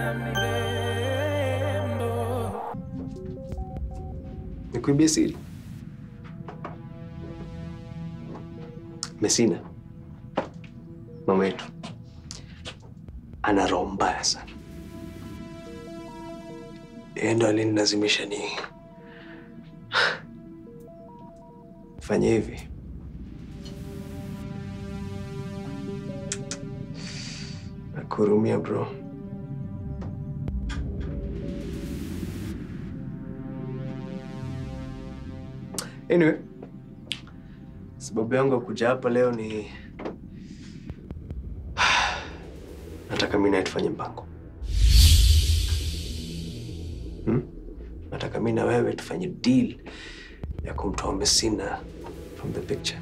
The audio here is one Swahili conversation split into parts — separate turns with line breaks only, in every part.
Selina mrembo.
Nikuibie siri. Messina, mama yetu ana roho mbaya sana. Yeye ndo alinilazimisha ni fanye hivi. Nakuhurumia bro. Anyway, sababu yangu ya kuja hapa leo ni nataka mimi naye tufanye mpango hmm? Nataka mimi na wewe tufanye deal ya kumtoa Messina from the picture,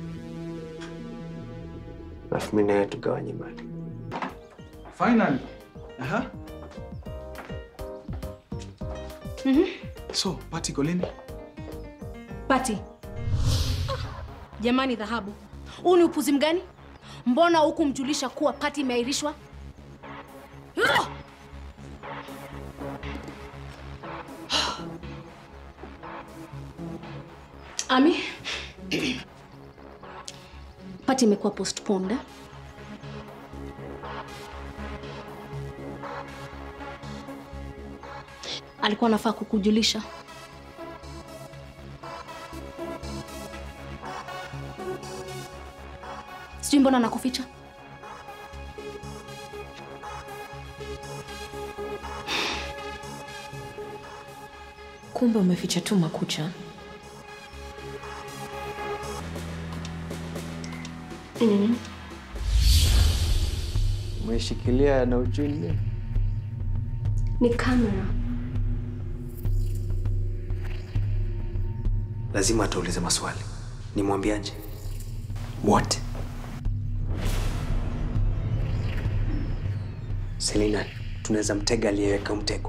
alafu mimi naye tugawanye mali.
Finally. Aha.
Mhm.
So, party iko lini?
Pati. Jamani dhahabu. Huu ni upuzi mgani? Mbona hukumjulisha kuwa pati imeahirishwa? Ah! Ami. Pati imekuwa postponed. eh? Alikuwa anafaa kukujulisha. Sijui mbona nakuficha.
Kumbe umeficha tu makucha.
Mm.
Umeshikilia na ujui
Ni kamera.
lazima ataulize maswali. Nimwambiaje? What? Selina, tunaweza mtega aliyeweka mtego.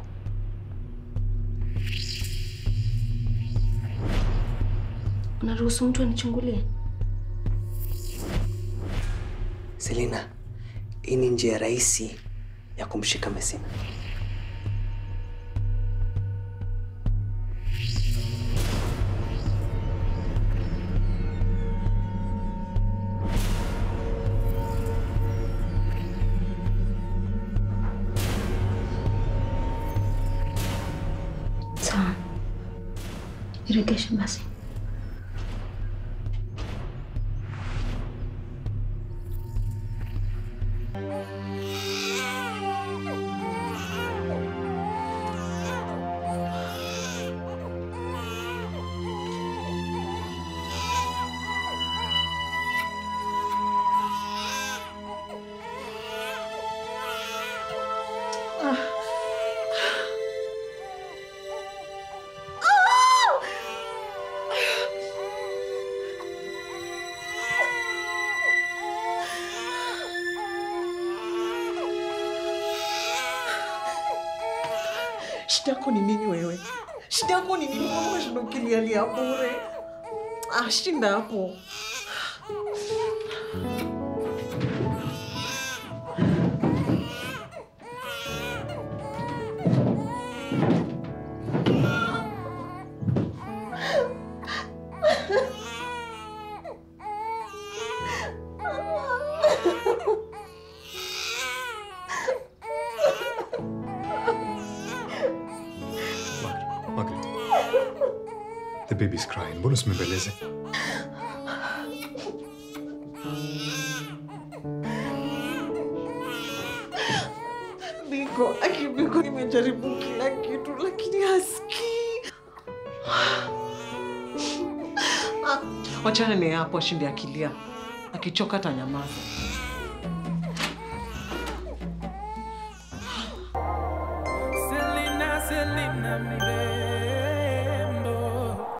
Unaruhusu mtu anichungulie?
Selina, hii ni njia rahisi ya kumshika Messina.
Sawa. Iregeshe basi.
Shida yako ni nini wewe? Shida yako ni nini? Mbona unashinda ukilialia bure? Ah, shinda hapo.
Margaret. The baby's crying. Mbona usimbembeleze?
Biko, aki Biko, nimejaribu kila kitu lakini hasikii. Ah, Wachana ni hapo, ashinde akilia. Akichoka atanyamaza.
Selina, Selina mrembo.